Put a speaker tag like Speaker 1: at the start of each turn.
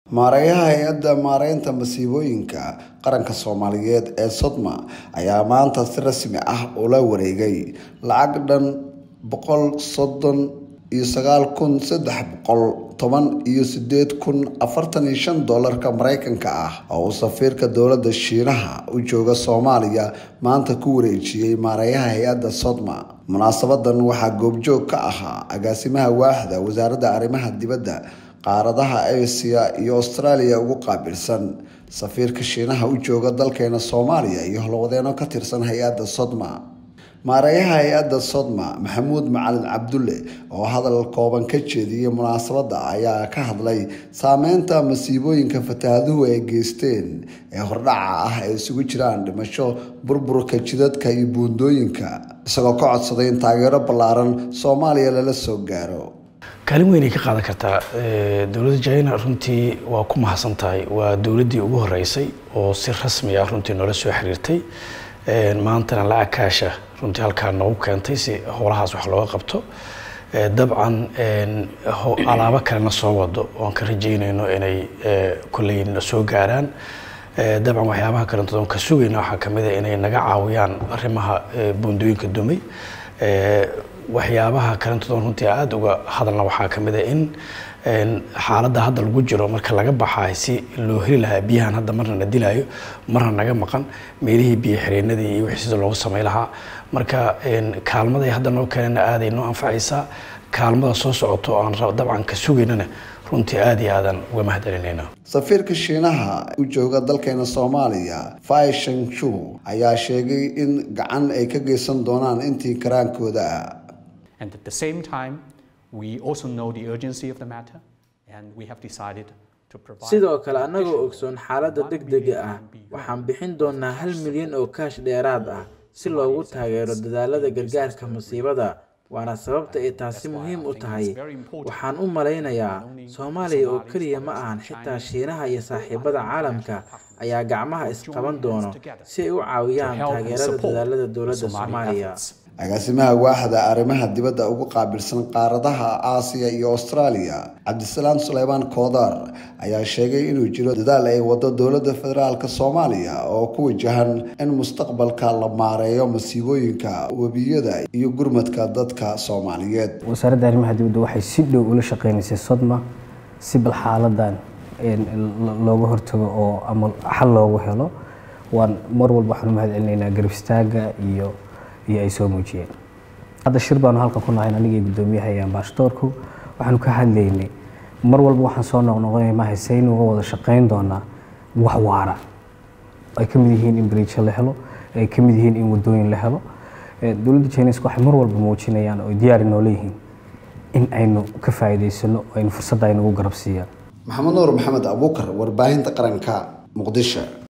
Speaker 1: maareeyaha hay-adda maareynta masiibooyinka qaranka soomaaliyeed ee sodma ayaa maanta si rasmi ah ula wareegay lacag dhan boqol soddon iyo sagaal kun saddex boqol toban iyo sideed kun afartan iyo shan doolarka mareykanka ah oo uu safiirka dowladda shiinaha u jooga soomaaliya maanta ku wareejiyey maareeyaha hay-adda sodma munaasabadan waxaa goobjoog ka ahaa agaasimaha waaxda wasaaradda arrimaha dibadda qaaradaha asia iyo austraaliya ugu qaabilsan safiirka shiinaha u jooga dalkeena soomaaliya iyo howlwadeeno ka tirsan hay-adda sodma maareeyaha hay-adda sodma maxamuud macalin cabdulle oo hadal kooban ka jeediyey munaasabadda ayaa ka hadlay saameynta masiibooyinka fataahaduhu ay geysteen ee hordhaca ah ee isugu jiraan dhimasho burburka jidadka iyo buundooyinka isagoo ka codsaday in taageero ballaaran soomaaliya lala soo gaaro
Speaker 2: kaalin weynay ka qaadan kartaa dowladda china runtii waa ku mahadsan tahay waa dowladdii ugu horeysay oo si rasmi ah runtii noola soo xiriirtay maantana lacag kaasha runtii halkaa noogu keentay si howlahaas wax looga qabto dabcan alaabo kalena soo wado oan ka rajeynayno inay kolley na soo gaaraan dabcan waxyaabaha kalentood ka sugayna waxaa kamid a inay naga caawiyaan arrimaha buundooyinka dumay waxyaabaha kalentood runtii aada uga hadalna waxaa kamid a in xaaladda hadda lagu jiro marka laga baxaay si loo heli lahaa biyahan hadda marna na dilaayo marna naga maqan meelihii biyo xireenadii iyo wixii sida loogu samay lahaa marka kaalmaday hadda noo keenana aaday noo anfacaysaa kaalmada soo socoto aan dabcan ka sugaynana runtii aada iyo aadan uga mahadcelinayna
Speaker 1: safiirka shiinaha u jooga dalkeena soomaaliya fai shangshu ayaa sheegay in gacan ay ka geysan doonaan intii karaankooda ah
Speaker 3: And at the same time, we also know the urgency of the matter, and we have decided to provide.
Speaker 4: sidoo kale annagoo ogsoon xaaladda degdega ah waxaan bixin doonaa hal milyan oo kaash dheeraad ah si loogu taageero dadaalada gargaarka masiibada waana sababta ay taasi muhiim u tahay waxaan u malaynayaa soomaaliya oo keliya ma ahan xitaa shiinaha iyo saaxiibada caalamka ayaa gacmaha isqaban doono si ay u caawiyaan taageerada dadaalada dowladda soomaaliya
Speaker 1: agaasimaha waaxda arrimaha dibadda ugu qaabilsan qaaradaha aasiya iyo austraaliya cabdisalaam suleymaan koodar ayaa sheegay inuu jiro dadaal ay wado dowladda federaalk soomaaliya oo ku wajahan in mustaqbalka la maareeyo masiibooyinka webiyada iyo gurmadka dadka soomaaliyeed
Speaker 5: wasaaradda arrimaha dibadda waxay si dhow ula shaqeynaysay sodma si bal xaaladan looga hortago oo ama xal loogu helo waan mar walba waxaan u mahad celinaynaa garab istaaga iyo iyo ay soo muujiyeen hadda shir baanu halkan ku nahayn anigii guddoomiyaha iyo ambaashadoorku waxaanu ka hadlaynay mar walba waxaan soo noqnoqonay mahay saynu uga wada shaqayn doonaa wax waara ay ka mid yihiin in bariijo la helo ay ka mid yihiin in wadooyin la helo dowladda chineska waxay mar walba muujinayaan oo diyaari noola yihiin in aynu ka faa'iidaysano oo aynu fursadda aynugu garab siiyaan
Speaker 1: maxamed nuur maxamed abuukar warbaahinta qaranka muqdisho